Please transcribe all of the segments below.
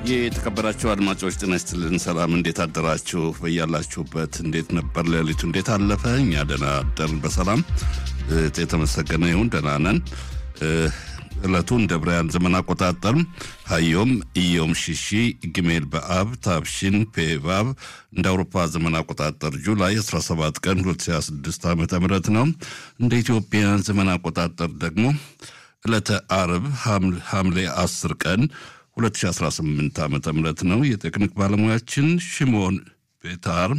የተከበራችሁ አድማጮች ጤና ይስጥልን። ሰላም፣ እንዴት አደራችሁ? በያላችሁበት እንዴት ነበር ሌሊቱ? እንዴት አለፈ? እኛ ደህና አደርን በሰላም የተመሰገነ ይሁን። ደህና ነን። ዕለቱ እንደ ብርያን ዘመን አቆጣጠር ሀዮም ኢዮም ሽሺ ግሜል በአብ ታብሽን ፔቫብ እንደ አውሮፓ ዘመን አቆጣጠር ጁላይ 17 ቀን 2026 ዓ ም ነው። እንደ ኢትዮጵያን ዘመን አቆጣጠር ደግሞ ዕለተ አርብ ሐምሌ 10 ቀን 2018 ዓ ም ነው። የቴክኒክ ባለሙያችን ሽሞን ቤታር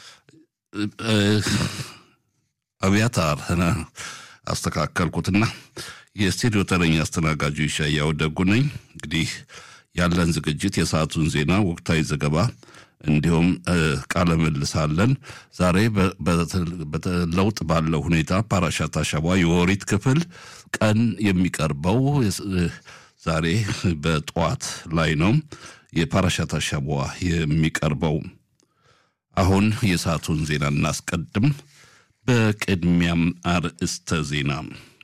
አብያታር አስተካከልኩትና የስቱዲዮ ተረኛ አስተናጋጁ ይሻያው ደጉ ነኝ። እንግዲህ ያለን ዝግጅት የሰዓቱን ዜና፣ ወቅታዊ ዘገባ እንዲሁም ቃለ ምልሳለን። ዛሬ በለውጥ ባለው ሁኔታ ፓራሻት አሻቧ የኦሪት ክፍል ቀን የሚቀርበው ዛሬ በጠዋት ላይ ነው። የፓራሻት አሻቧ የሚቀርበው አሁን የሰዓቱን ዜና እናስቀድም። በቅድሚያም አርእስተ ዜና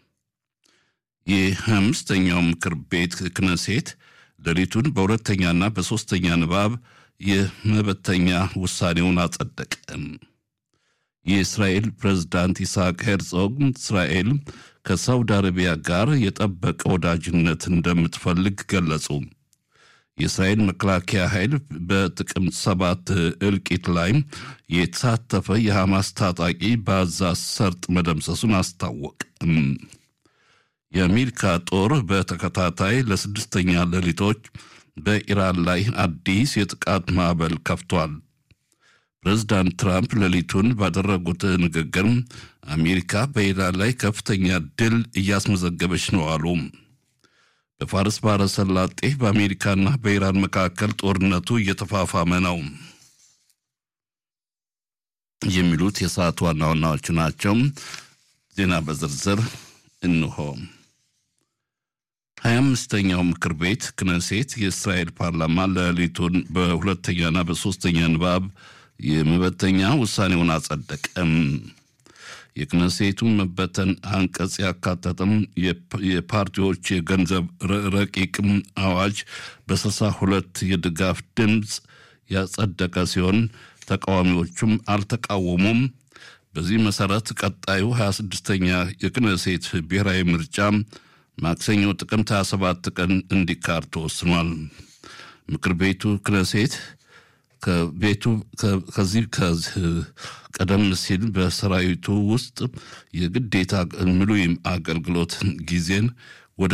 የአምስተኛው ምክር ቤት ክነሴት ሌሊቱን በሁለተኛና በሦስተኛ ንባብ የመበተኛ ውሳኔውን አጸደቀ። የእስራኤል ፕሬዝዳንት ይስሐቅ ሄርዞግ እስራኤል ከሳውዲ አረቢያ ጋር የጠበቀ ወዳጅነት እንደምትፈልግ ገለጹ። የእስራኤል መከላከያ ኃይል በጥቅምት ሰባት እልቂት ላይ የተሳተፈ የሐማስ ታጣቂ በጋዛ ሰርጥ መደምሰሱን አስታወቅ። የአሜሪካ ጦር በተከታታይ ለስድስተኛ ሌሊቶች በኢራን ላይ አዲስ የጥቃት ማዕበል ከፍቷል። ፕሬዝዳንት ትራምፕ ሌሊቱን ባደረጉት ንግግር አሜሪካ በኢራን ላይ ከፍተኛ ድል እያስመዘገበች ነው አሉ። በፋርስ ባሕረ ሰላጤ በአሜሪካና በኢራን መካከል ጦርነቱ እየተፋፋመ ነው የሚሉት የሰዓቱ ዋና ዋናዎቹ ናቸው። ዜና በዝርዝር እንሆ። ሀያ አምስተኛው ምክር ቤት ክነሴት የእስራኤል ፓርላማ ሌሊቱን በሁለተኛና በሦስተኛ ንባብ የመበተኛ ውሳኔውን አጸደቀም። የክነሴቱ መበተን አንቀጽ ያካተተም የፓርቲዎች የገንዘብ ረቂቅ አዋጅ በስልሳ ሁለት የድጋፍ ድምፅ ያጸደቀ ሲሆን ተቃዋሚዎቹም አልተቃወሙም። በዚህ መሰረት ቀጣዩ 26ኛ የክነሴት ብሔራዊ ምርጫ ማክሰኞ ጥቅምት 27 ቀን እንዲካር ተወስኗል። ምክር ቤቱ ክነሴት ከቤቱ ከዚህ ቀደም ሲል በሰራዊቱ ውስጥ የግዴታ ምሉይም አገልግሎት ጊዜን ወደ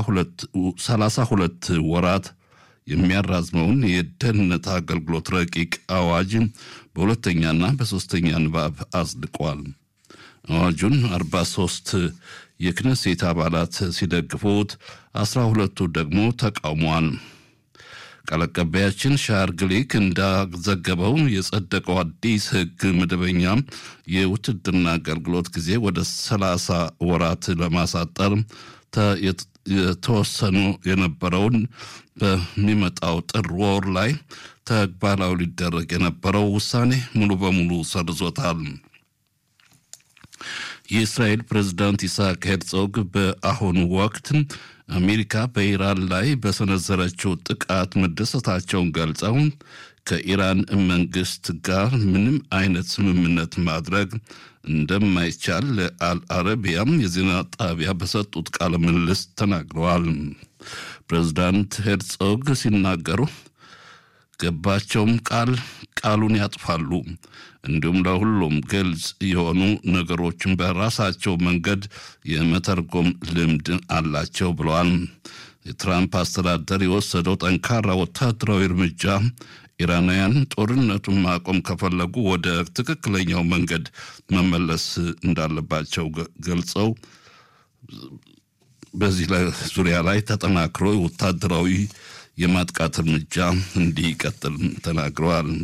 32 ወራት የሚያራዝመውን የደህንነት አገልግሎት ረቂቅ አዋጅ በሁለተኛና በሦስተኛ ንባብ አጽድቋል። አዋጁን 43 የክነሴት አባላት ሲደግፉት፣ 12ቱ ደግሞ ተቃውሟል። ቃል አቀባያችን ሻር ግሊክ እንዳዘገበው የጸደቀው አዲስ ሕግ መደበኛ የውትድርና አገልግሎት ጊዜ ወደ 30 ወራት ለማሳጠር የተወሰኑ የነበረውን በሚመጣው ጥር ወር ላይ ተግባራዊ ሊደረግ የነበረው ውሳኔ ሙሉ በሙሉ ሰርዞታል። የእስራኤል ፕሬዝዳንት ይስሐቅ ሄርዞግ በአሁኑ ወቅት አሜሪካ በኢራን ላይ በሰነዘረችው ጥቃት መደሰታቸውን ገልጸው ከኢራን መንግስት ጋር ምንም አይነት ስምምነት ማድረግ እንደማይቻል ለአልአረቢያም የዜና ጣቢያ በሰጡት ቃለ ምልልስ ተናግረዋል። ፕሬዝዳንት ሄርዞግ ሲናገሩ ገባቸውም ቃል ቃሉን ያጥፋሉ፣ እንዲሁም ለሁሉም ግልጽ የሆኑ ነገሮችን በራሳቸው መንገድ የመተርጎም ልምድ አላቸው ብለዋል። የትራምፕ አስተዳደር የወሰደው ጠንካራ ወታደራዊ እርምጃ ኢራናውያን ጦርነቱን ማቆም ከፈለጉ ወደ ትክክለኛው መንገድ መመለስ እንዳለባቸው ገልጸው በዚህ ዙሪያ ላይ ተጠናክሮ ወታደራዊ የማጥቃት እርምጃ እንዲቀጥል ተናግረዋል።